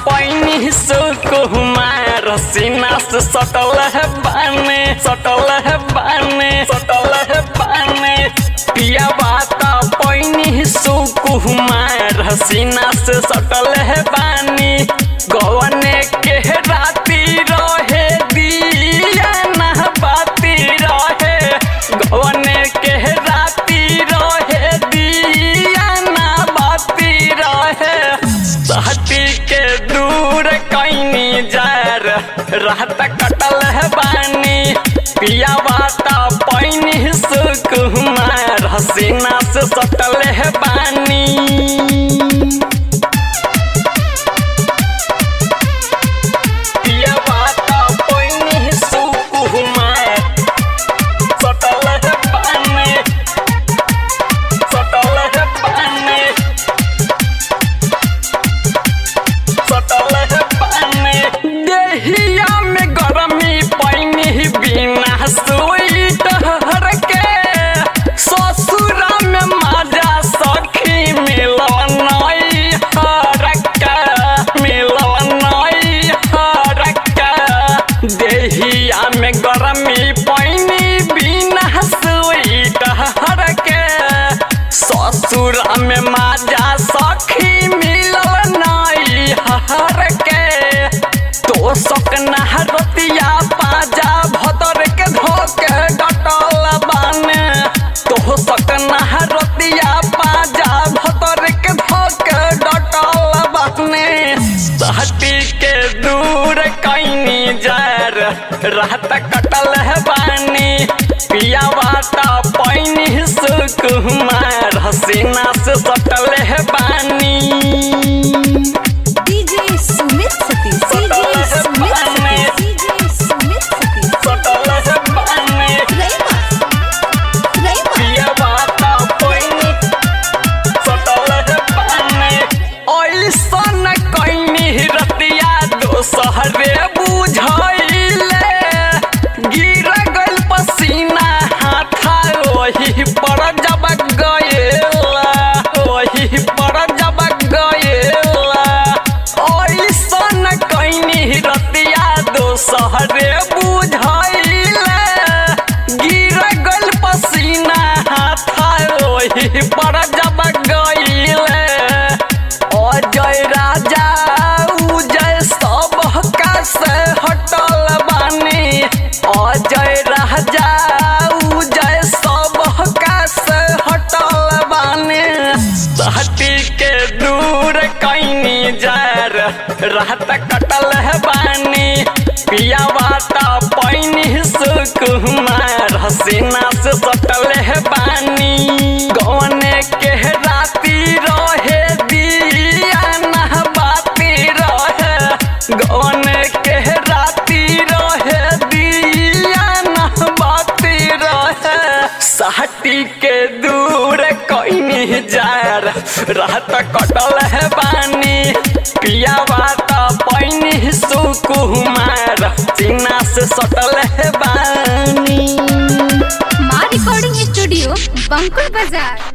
पैनी सुकुमार सीना से सटल है बाने सटल है बाने सटल है बाने पिया बाता पैनी सुकुमार सीना से सटल है बानी गवने के राती रहे दिया ना बाती रहे गवने के राती रहे दिया ना बाती रहे सहती के दूर कैनी जार रात कटल है बानी पिया बाता पैनी सुकुमार हसीना से सटल है बानी पिया बाता पैनी सुकुमार सटल है बानी सटल है बानी सटल है पानी देहिया में गरमी पैनी बिना स्वेटर के ससुरा में मजा सखी मिलन हरका मिलन हरका देहिया में गरमी पैनी बिना स्वेटर के ससुरा में मजा सखी मिलल नाई हर के तो सकना रतिया पाजा भतर के धोके डटल बाने तो सकना रतिया पाजा भतर के धोके डटल बाने सहती के दूर कैनी जार रात कटल है बानी पिया बाता पैनी सुकुमार हसीना से सटल है बानी DJ Sumit Satish DJ Sumit Satish DJ Sumit Satish सटल है बानी रईमा रईमा पिया बाता पैनी सटल है बानी ऐसन कैनी रतिया दोसहरे बुझैले गिर गइल पसीना हाथा ओही पर जब गएला ओही पर जब गएला ऐसन कैनी रतिया दोसहरे बुझैले गिर गइल पसीना हाथा ओही पर जब गइले अजय राजा उजय सब से हटल बानी अजय राजा उजय सब से हटल बानी सहती के दूर कैनी जार रात कटल है बानी पिया बाता पैनी सुकुमार हसीना से सटल है बानी गौने के राती रहे दिया ना बाती रहे गौने के राती रहे दिया ना बाती रहे साटी के दूर कैनी जार रात कटल है बानी पिया बाता पैनी सुकुमार सीना से सटल है बानी माँ रिकॉर्डिंग स्टूडियो बंकुल बाजार